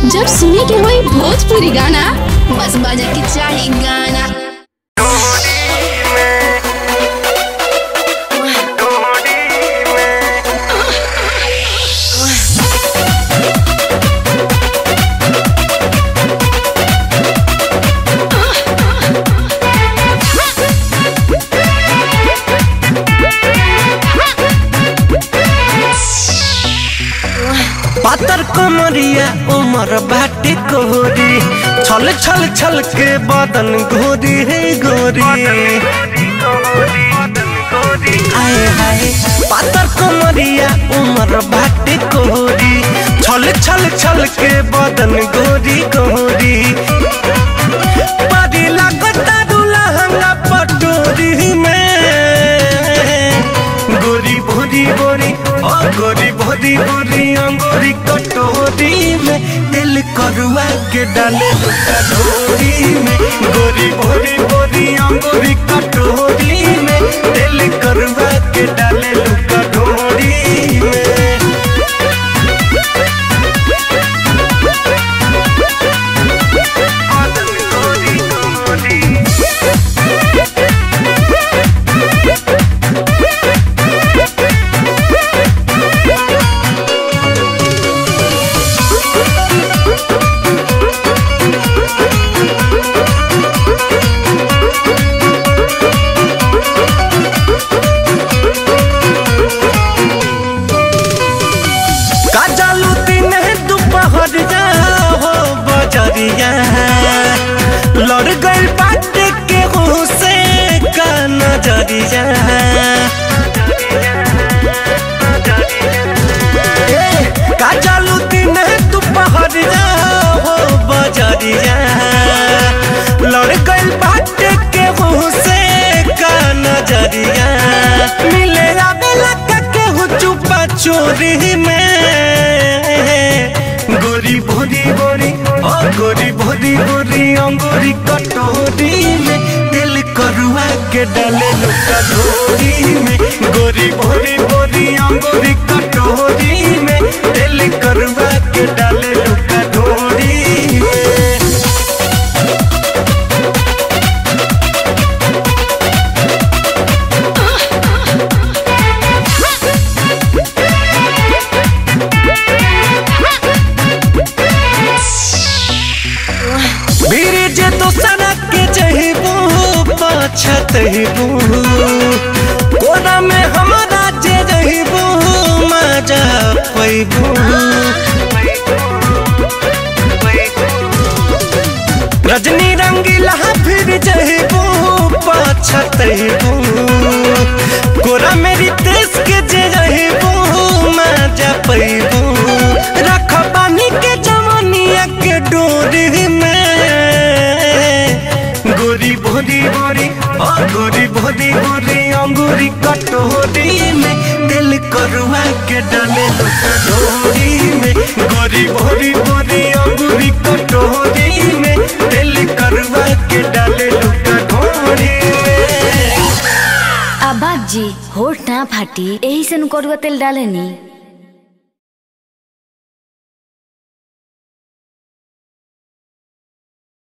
जब सुने के होई भोजपुरी गाना बस बजे के चाही गाना पातर कमरिया उमर बाटे कोरी छल छल छल के बदन गोरी है गोरी आए हाय पातर कमरिया उमर बाटे कोरी छल छल छल के बदन गोरी गोरी परी लागता दुल्हंगा पटोरी में गोरी भोरी गोरी ओ गोरी भोरी गोरी अंगोरी कटोरी में दिल करुआ के डाले लुका ढोरी में गोरी भोरी गोरी अंगोरी कटोरी में दिल करुआ के डाले लुका ढोरी में काजलू दिन दोपहर जा हो बजरिया लड़ गइल बाटे के से का नजरिया ए, काजलू दिन दोपहर जा हो बजरिया लड़ गइल बाटे के से का नजरिया मिले आवेला का केहू चुपा चोरी में गोरी भोरी गोरी ओ गोरी भोरी गोरी अंगूरी कटोरी में दिल करुआ के डाले लुका ढोरी में गोरी भोरी गोरी अंगूरी कटोरी में दिल करुआ के डाले लुका ढोरी में बीरे जे तो सड़क के जहिबू पछत हिबू कोना में हमारा जे रहिबू मजा पैबू रजनी रंगीला फिर जहिबू पछत हिबू कोरा मेरी देश के जे रहिबू मजा पैबू रख बानी के जवानिया के डोरी में गोरी भोरी गोरी ओ गोरी भोरी गोरी अंगूरी कटोरी में दिल करुआ के डाले लुका ढोरी में गोरी भोरी गोरी अंगूरी कटोरी में दिल करुआ के डाले लुका ढोरी में आ बाजी होठ ना फाटी एही से नु करुआ तेल डालेनी